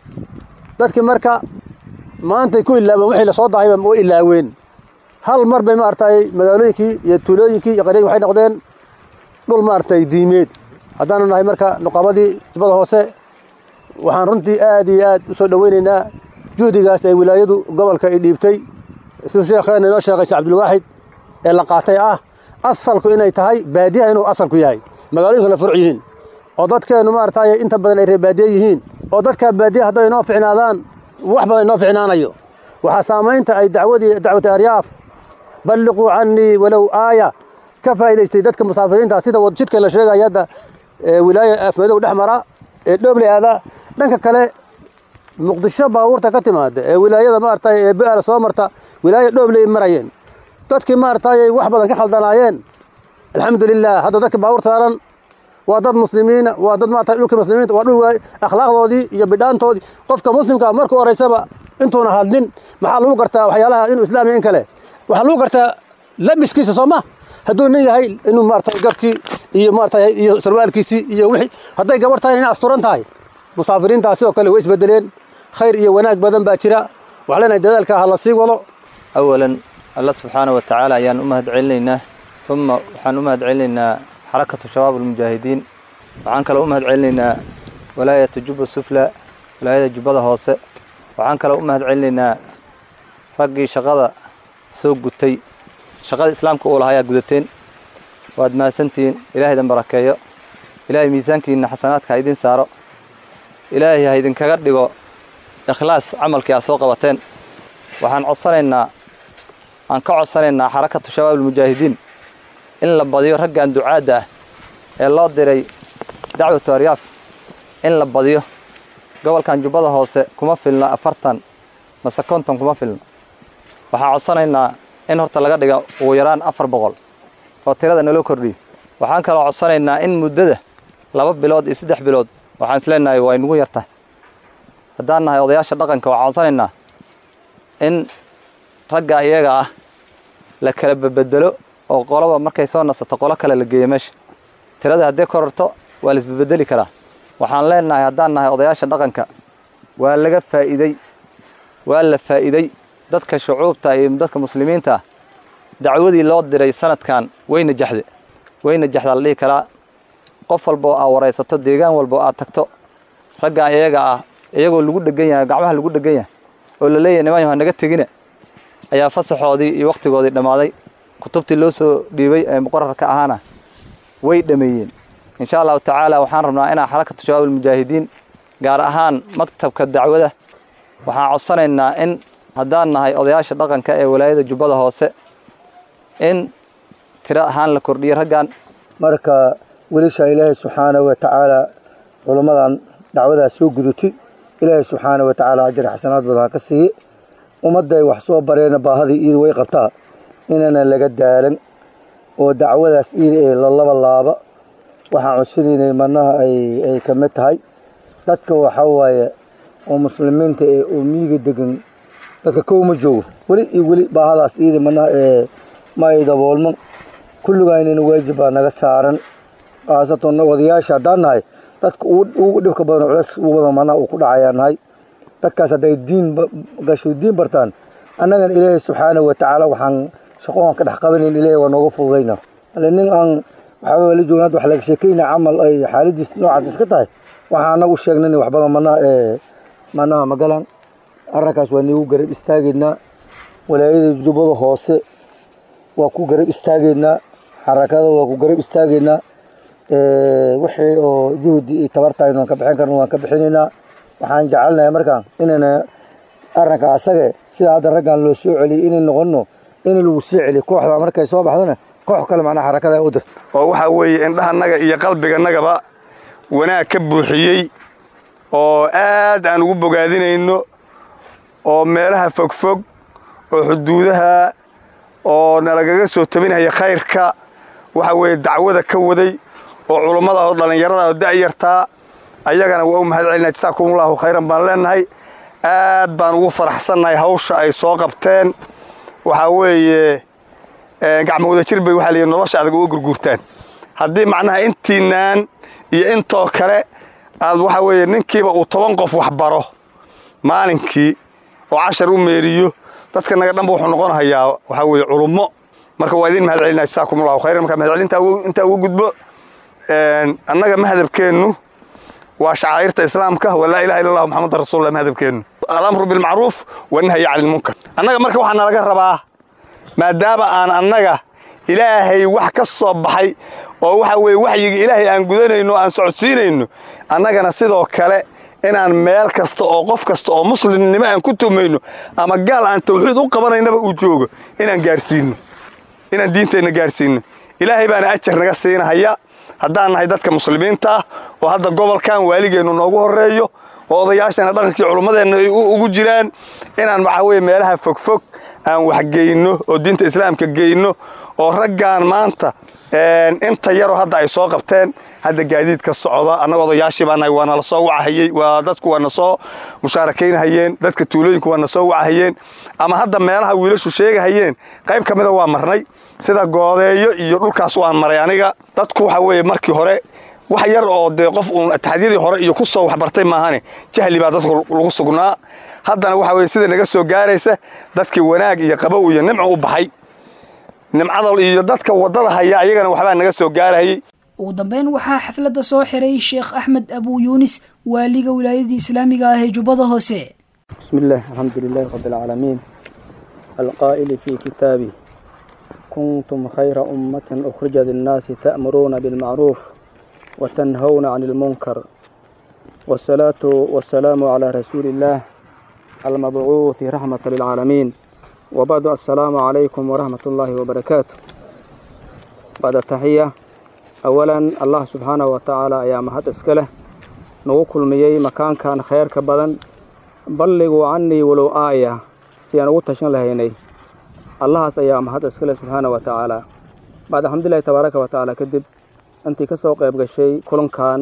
dadkii marka maantay ku ilaabeen wixii lasoo daahayba way ilaaween hal mar bay maaragtay magaalooyinkii iyo tuulooyinkii iyo qaryadii waxay noqdeen dhul maaragtay diimeed haddaanu nahay marka nuqabadii jubbada hoose waxaan runtii aad iyo aad u soo dhoweynaynaa juhdigaas ee wilaayadu gobolka ay dhiibtay siduu sheekheena inoo sheegay sheekh cabdilwaaxid ee la qaatay ah asalku inay tahay baadiyaha inuu asalku yahay magaalooyinku la furc yihiin oo dadkeennu maaragtay inta badan ay reer baadiye yihiin oo dadkaa baadiyaha hadday inoo ficnaadaan wax badan inoo ficnaanayo waxaa saamaynta ay dacwadii dacwati aryaaf balliquu cannii walow aaya ka faa'idaystay dadka musaafiriinta sida jidka la sheegaya hadda wilaaya afmadow dhex mara ee dhoobley aada dhanka kale muqdisho baabuurta ka timaada ee wilaayada maaragtay ee bi'aala soo marta wilaaya dhoobley marayeen dadkii maaragtay wax badan ka khaldanaayeen alxamdulilah hadda dadka baabuur saaran waa dad muslimiina waa dad maaragtay dhulkii muslimiinta waa dhul waay akhlaaqdoodii iyo bidhaantoodii qofka muslimka markuu horeysaba intuuna hadlin maxaa lagu gartaa waxyaalaha inuu islaam iyo in kale waxaa lagu gartaa labiskiisa soo ma hadduu nin yahay inuu maaragtay garkii iyo maaragtay iyo sarwaalkiisii iyo wixii hadday gabar tahay inay asturan tahay musaafiriintaas sidoo kale way isbedeleen khayr iyo wanaag badan baa jira waxaa leenahay dadaalka ha la sii wado awalan alla subxaana wa tacaala ayaan u mahad celinaynaa uma waxaan u mahad celinaynaa xarakatu shabaab almujaahidiin waxaan kaloo u mahad celinaynaa walaayata jubba sufla walaayada jubbada hoose waxaan kaloo u mahad celinaynaa raggii shaqada soo gutay shaqada islaamka uu lahaa ayaa gudateen waad mahadsantihiin ilaahay idin barakeeyo ilaahay miisaankiinna xasanaadka ha idin saaro ilaahay ha idinkaga dhigo ikhlaas camalkii aad soo qabateen waxaan codsanaynaa aan ka codsanaynaa xarakatu shabaab almujaahidiin in la badiyo raggan ducaadda ah ee loo diray dacwatu aryaaf in la badiyo gobolkan jubbada hoose kuma filno afartan mase konton kuma filno waxaan codsanaynaa in horta laga dhiga ugu yaraan afar boqol oo tirada naloo kordhiyo waxaan kaloo codsanaynaa in muddada laba bilood iyo saddex bilood waxaan isleenahay waa inugu yartahay haddaan nahay odayaasha dhaqanka waxaan codsanaynaa in ragga iyaga ah la kala babedelo oo qoloba markay soo nasato qolo kale la geeyo meesha tirada haddii kororto waa la isbabedeli karaa waxaan leenahay haddaan nahay odayaasha dhaqanka waa laga faa'iidey waa la faa'iidey dadka shucuubta iyo dadka muslimiinta ah dacwadii loo diray sanadkan way najaxde way najaxdaa la dhihi karaa qof walba oo aad waraysato deegaan walba oo aad tagto raggan iyaga ah iyagoo lagu dhegan yahay gacmaha lagu dhegan yahay oo la leeyahay niman yaha naga tegina ayaa fasaxoodii iyo wakhtigoodii dhammaaday kutubtii loo soo dhiibay ee muqararka ahaana way dhameeyeen insha allahu tacaala waxaan rabnaa inaan xarakatu shabaab almujaahidiin gaar ahaan maktabka dacwada waxaan codsanaynaa in haddaan nahay odayaasha dhaqanka ee walaayada jubbada hoose in tiro ahaan la kordhiyo raggan marka wilisha ilaahay subxaanahu wa tacaala culammadan dacwadaas soo gudutay ilaahay subxaanahu wa tacaala ajar xasanaad badan ha ka siiye ummadday wax soo bareena baahadii iida way qabtaa inana laga daalan oo dacwadaas iida ee lalaba laaba waxaan codsunaynay manaha ay ka mid tahay dadka waxaa waaye oo muslimiinta ee oo miyiga degan dadka kow ma joogo weli iyo weli baahadaas iida manaha ee ma ay daboolman kulligaynina waajib baa naga saaran khaasatan odayaasha haddaan nahay dadka ugu dhibka badan culeys ugu badan manaha uu ku dhacayaa nahay dadkaas hadday diin gasho diin bartaan annagana ilaahay subxaanahu wa tacaala waxaan shaqoon ka dhex qabanayn ilaahay waa nooga fududayna ale nin aan waxaaba la joogin hadda wax laga sheekayna camal ay xaaladiis noocaas iska tahay waxaan anagu sheegnay wax badan manaha ee manaha magalan arrinkaas waa niigu garab istaageynaa walaayada jubbada hoose waa ku garab istaageynaa xarakada waa ku garab istaageynaa wixii oo juhdi iyo tabartaynu waan ka bixin karna waan ka bixinaynaa waxaan jecelnahay markaan inayna arrinka asage sida hadda raggan loo soo celiyay inay noqonno in lagu sii celiyo kooxda markay soo baxdana koox kale macnaha xarakada u dirto oo waxaa weeye indhahannaga iyo qalbiganagaba wanaag ka buuxiyey oo aad aan ugu bogaadinayno oo meelaha fogfog oo xuduudaha oo nalagaga soo tabinaya khayrka waxa weeye dacwada ka waday oo culummada oo dhallinyarada oo da'yartaa ayagana waa u mahad celinaa jasaakumullahu khayran baan leenahay aad baan ugu faraxsannahay hawsha ay soo qabteen waxaa weeye gacmo wada jir bay waxaa la yidhi nolosha adag uga gurguurtaan haddii macnaha intiinaan iyo intoo kale aad waxaa weeye ninkiiba uu toban qof wax baro maalinkii oo cashar u meeriyo dadka naga dhanba wuxuu noqonahayaa waxaa weeye culummo marka waa idin mahad celinaa jasaakumullahu khayran marka mahadcelinta intaa ugu gudbo annaga mahadabkeennu waa shacaa'irta islaamka waa laa ilaha illa allah muxamadan rasuulullah mahadabkeennu alamru bilmacruuf wanahyi cani lmunkar annaga marka waxaa nalaga rabaa maadaama aan annaga ilaahay wax ka soo baxay oo waxa weeye waxyiga ilaahay aan gudanayno aan socodsiinayno annagana sidoo kale inaan meel kasta oo qof kasta oo muslimnimo aan ku tumayno ama gaal aan tawxiid u qabanaynaba uu joogo inaan gaarsiino inaan diinteenna gaarsiino ilaahay baana ajar naga siinahaya haddaan nahay dadka muslimiinta ah oo hadda gobolkan waaligeennu noogu horreeyo oo odayaashana dhaqankii culummadeenna ay ugu jiraan inaan waxaa weye meelaha fogfog aan waxgeyno oo diinta islaamka geyno oo raggaan maanta inta yaroo hadda ay soo qabteen hadda gaadiid ka socda annaga odayaashii baa nahay waa nala soo wacahayey waa dadku waa na soo mushaarakaynahayeen dadka tuulooyinku waa na soo wacahayeen ama hadda meelaha wiilashu sheegahayeen qayb ka mida waa marnay sida goodeeyo iyo dhulkaas waan maray aniga dadku waxa weeye markii hore wax yar oo dee qof uun taxadiyadii hore iyo ku soo waxbartay maahane jahli baa dadku lagu sugnaa haddana waxa weye sida naga soo gaaraysa dadkii wanaag iyo qabow iyo nimco u baxay nimcada iyo dadka waddada haya ayagana waxbaa naga soo gaarayay ugu dambeyn waxaa xafladda soo xiray sheekh axmed abuu yuunis waaliga wilaayadii islaamiga ah ee jubbada hoose بسم الله الحمد لله رب العالمين القائل في كتابه كنتم خير أمة أخرجت للناس تأمرون بالمعروف وتنهون عن المنكر والصلاة والسلام على رسول الله المبعوث رحمة للعالمين وبعد السلام عليكم ورحمة الله وبركاته بعد التحية أولا الله سبحانه وتعالى يا مهد اسكله نوكل ميي مكان كان خير كبدن balliguu canii walow aaya si aan ugu tashan lahaynay allahaas ayaa mahad iskale subxaana wa tacaala bacd alxamdulilahi tabaaraka wa tacaala kadib intii ka soo qayb gashay kulankan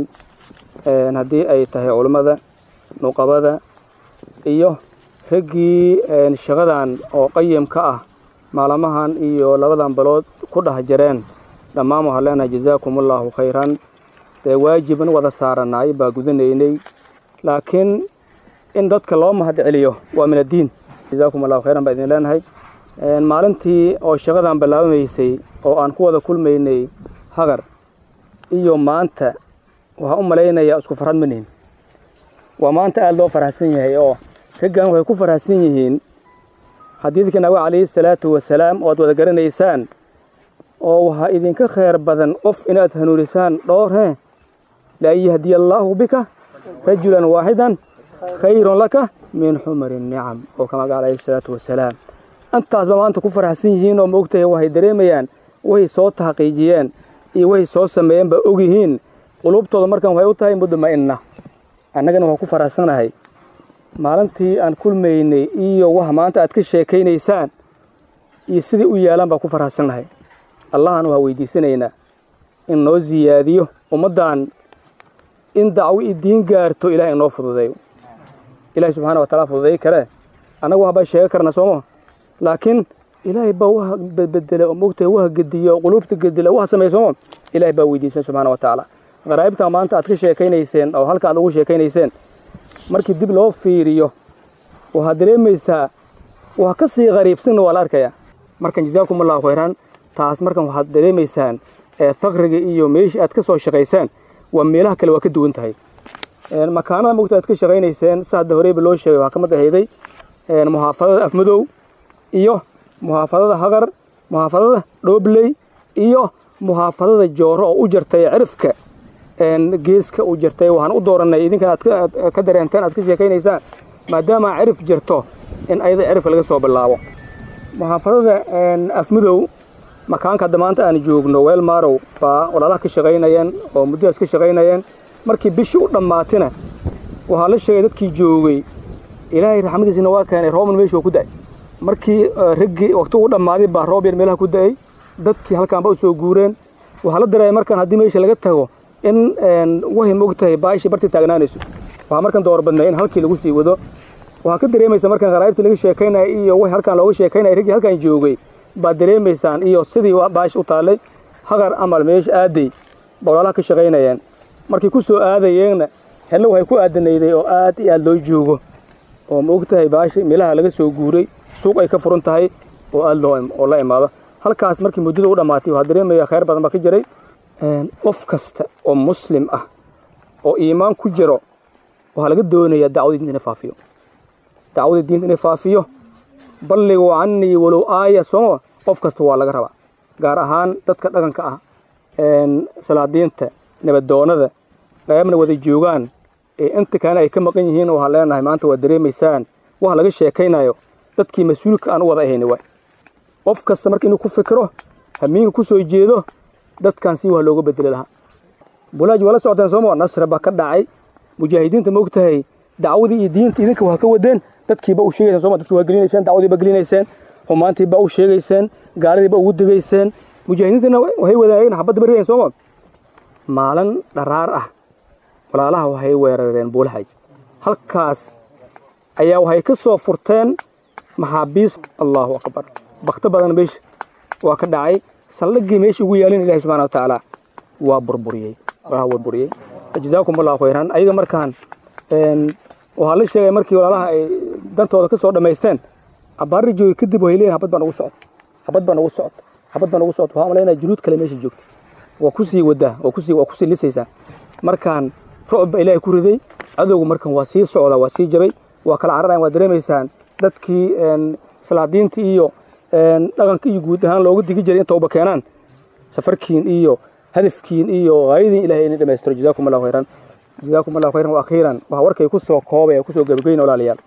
haddii ay tahay culummada nuqabada iyo raggii shaqadan oo qayimka ah maalmahan iyo labadan balood ku dhex jireen dhammaan waxaan leenahay jazaakumullahu khayran dee waajiban wada saaranaay baa gudanaynay laakiin in dadka loo mahad celiyo waa min addiin jazaakum allahu khayran baa idin leenahay maalintii oo shaqadan bilaabamaysay oo aan ku wada kulmaynay hagar iyo maanta waxaan u malaynayaa isku farxad manihin waa maanta aada loo faraxsan yahay oo raggan waxay ku faraxsan yihiin xadiidka nabi calayhi salaatu wasalaam oo aad wada garanaysaan oo waxaa idinka khayr badan qof inaad hanuunisaan dhowr he lian yahdiya allaahu bika rajulan waaxidan khayrun laka min xumari nicam oo kama ga calayhi salaatu wasalaam intaasba maanta ku faraxsan yihiin oo maogtahay waxay dareemayaan waxay soo taxqiijiyeen iyo waxay soo sameeyeen baa ogyihiin qulubtooda markan waxay u tahay mudma'inna annagana waxaan ku faraxsanahay maalintii aan kulmaynay iyo wax maanta aad ka sheekaynaysaan iyo sidai u yaalaan baan ku faraxsannahay allahan waxaa weydiisanaynaa in noo siyaadiyo ummaddan in dacwo i diin gaarto ilahay inoo fududeeyo ilahay subxaana wa taala fududeey kale annagu waxbaa sheega karna sooma laakiin ilaahay baa waha bedbedela oo mogtahay waha gediya oo quluubta gedela waha sameeya sooma ilahay baa weydiisan subxaana wa tacaala qaraa'ibta maanta aad ka sheekaynayseen oo halka aad ugu sheekaynayseen markii dib loo fiiriyo waxaad dareemaysaa wax ka sii qariibsanna waa la arkayaa markan jazaakum allahu khayran taas markan waxaad dareemaysaan faqriga iyo meeshii aad ka soo shaqaysaan waa meelaha kale waa ka duwan tahay makaanada mogta aad ka shaqaynayseen si hadda horeyba loo sheegay waxaa ka mid ahayday muxaafadada afmadow iyo muxaafadada hagar muxaafadada dhoobley iyo muxaafadada jooro oo u jartay cirifka geeska u jartay waxaan u dooranay idinkan aad ka dareenteen aad ka sheekaynaysaan maadaama cirif jirto in ayada cirifka laga soo bilaabo muxaafadada afmadow makaanka hadda maanta aan joogno weel maarow baa walaalaha ka shaqaynayeen oo muddadaas ka shaqaynayeen markii bishii u dhammaatina waxaa la sheegay dadkii joogay ilaahay raxmadiisina waa keenay rooban meeshu waa ku da'ay markii raggii waqti ugu dhammaaday baa roob yar meelaha ku da'ay dadkii halkaanba u soo guureen waxaa la dareemay markaan haddii meesha laga tago in wahay mogtahay baashii bartii taagnaanayso waxaa markan door badnay in halkii lagu sii wado waxaa ka dareemaysa markaan qaraa'ibtii laga sheekaynaya iyo way halkaan looga sheekaynaya raggii halkaan joogay baad dareemaysaan iyo sidii baashi u taallay hagar amal meesha aaday ba walaalaha ka shaqaynayeen markii ku soo aadayeenna helna waxay ku aadanayday oo aad iyo aad loo joogo oo ma og tahay baashi meelaha laga soo guuray suuq ay ka furan tahay oo aad loo oo la imaado halkaas markii muddada u dhammaatay waxaa dareemaya khayr badan baa ka jiray qof kasta oo muslim ah oo iimaan ku jiro waxaa laga doonayaa dacwadii diinta inay faafiyo dacwadii diinta inay faafiyo balligu canii walow aaya sooma qof kasta waa laga rabaa gaar ahaan dadka dhaqanka ah salaadiinta nabadoonada qaybna wada joogaan inta kalena ay ka maqan yihiin waxaan leenahay maanta waa dareemaysaan wax laga sheekaynayo dadkii mas-uulka aan u wada ahayni waay qof kasta marka inuu ku fikiro hamiinka ku soo jeedo dadkan si wax looga bedeli lahaa bulaaji waa la socoteen sooma nasra baa ka dhacay mujaahidiinta ma ogtahay dacwadii iyo diinta idinka waa ka wadeen dadkiiba u sheegayseen sooma dadkii waa gelinayseen dacwadiiba gelinayseen xumaantiiba u sheegayseen gaalidiiba ugu degayseen mujaahidiintana waxay wadaageen xabadda baridayn sooma maalin dharaar ah walaalaha waxay weerareen buulaxaj halkaas ayaa waxay ka soo furteen maxaabiis allahu akbar bakto badan meesha waa ka dhacay saldhigii meesha ugu yaalin ilahi subxana wa tacaala waa burburiyey waa burburiyey jazaakum allahu khayran ayaga markaan waxaa la sheegay markii walaalaha ay dantooda ka soo dhammaysteen abbaari joogi kadib waxay leeyihin habad baa nagu socod habad baa nagu socod habad baa nagu socod waxaa malaynaya juluud kale meesha joogta waa kusii wadaa waa kusii waa kusii lisaysaa markaan rucub baa ilaahay ku riday cadowgu markan waa sii socdaa waa sii jabay waa kala cararayan waa dareemaysaan dadkii salaadiinta iyo dhaqanka iyo guud ahaan loogu digi jiray inta uba keenaan safarkiin iyo hadafkiin iyo haayadiin ilahay inay dhammaystiro jazaakum allahu khayran jazaakum allahu khayran wa akhiiran waxaa warkay ku soo koobay ee ku soo gabageyna walaalayaal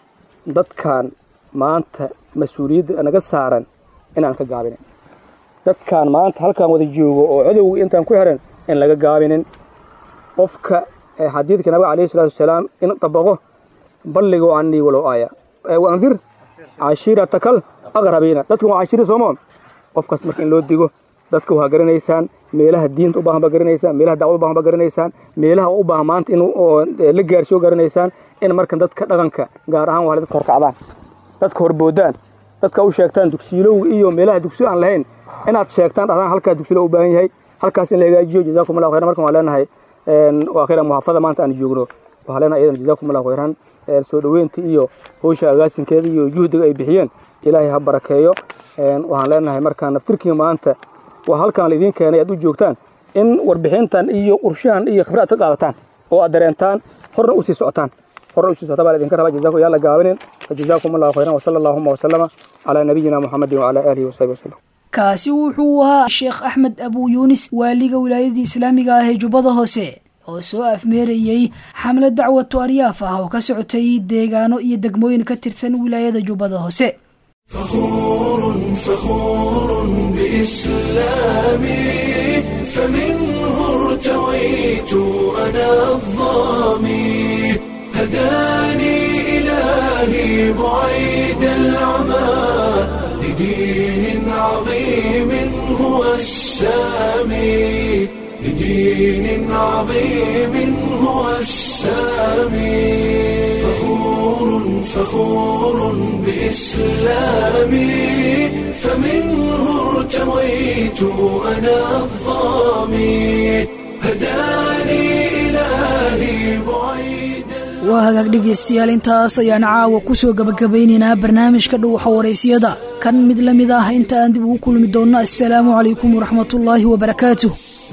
dadkan maanta mas-uuliyadda naga saaran inaan ka gaabinin dadkan maanta halkaan wada joogo oo cadowga intaan ku xiran in laga gaabinin qofka xadiidka nabiga calayhi salaatu wasalaam in dabaqo balligo canii walow aaya waandir cashiiratakal aqrabiina dadka waa cashiira sooma qofkaas marka in loo digo dadka waa garanaysaan meelaha diinta u baahan baa garanaysaan meelaha dacwada u baahan baa garanaysaan meelaha u baahan maanta in la gaarsiyo garanaysaan in markan dadka dhaqanka gaar ahaan waa dadka horkacdaan dadka horboodaan dadka u sheegtaan dugsiilowga iyo meelaha dugsiyo aan lahayn inaad sheegtaan dhahdaan halkaa dugsilo u baahan yahay halkaas in la hagaajiyo jazaakum allahu khayran markan waa leenahay waa khayran muxaafada maanta aan joogno waxaa leenahay iyadan jazaakum allahu khayran soo dhoweynta iyo howsha agaasinkeeda iyo juhdiga ay bixiyeen ilaahay ha barakeeyo waxaan leenahay markaan naftirkii maanta waa halkaan laidiin keenay aad u joogtaan in warbixintan iyo qurshahan iyo khibrad ka qaadataan oo aad dareentaan horna u sii socotaan horna u sii socota baa laidinka rabaa jazakum yaa la gaabinin fajazaakum allahu khayran wasala allahuma wasalama calaa nabiyina muxamedin wacala aalihi wasaxbi wasalam kaasi wuxuu ahaa sheekh axmed abuu yuunis waaliga wilaayadii islaamiga ah ee jubbada hoose oo soo afmeerayey xamlad dacwatu aryaaf ah oo ka socotay deegaano iyo degmooyin ka tirsan wilaayada jubbada hoose فخور فخور بإسلامي فمنه ارتويت أنا الظامي هداني إلهي بعيد العمى لدين عظيم هو السامي لدين عظيم هو السامي فخور فخور بإسلامي فمنه ارتويت أنا الظامي هداني إلهي بعيد waa hagaag dhegaystayaal intaas ayaan caawa ku soo gabagabaynaynaa barnaamijka dhuwaxa waraysyada kan mid la mid ah inta aan dib ugu kulmi doonno assalaamu calaykum waraxmatullaahi wabarakaatuh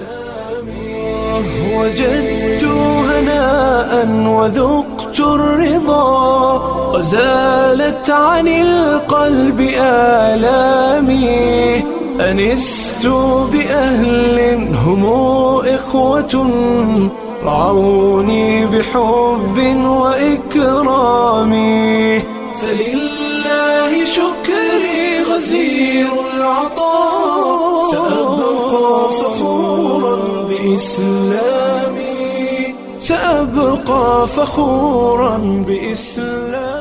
وجدت هناء وذقت الرضا وزالت عن القلب آلامي أنست بأهل هم إخوة رعوني بحب وإكرام فلله شكري غزير العطاء سأبقى فخورا بإسلامي سأبقى فخورا بإسلامي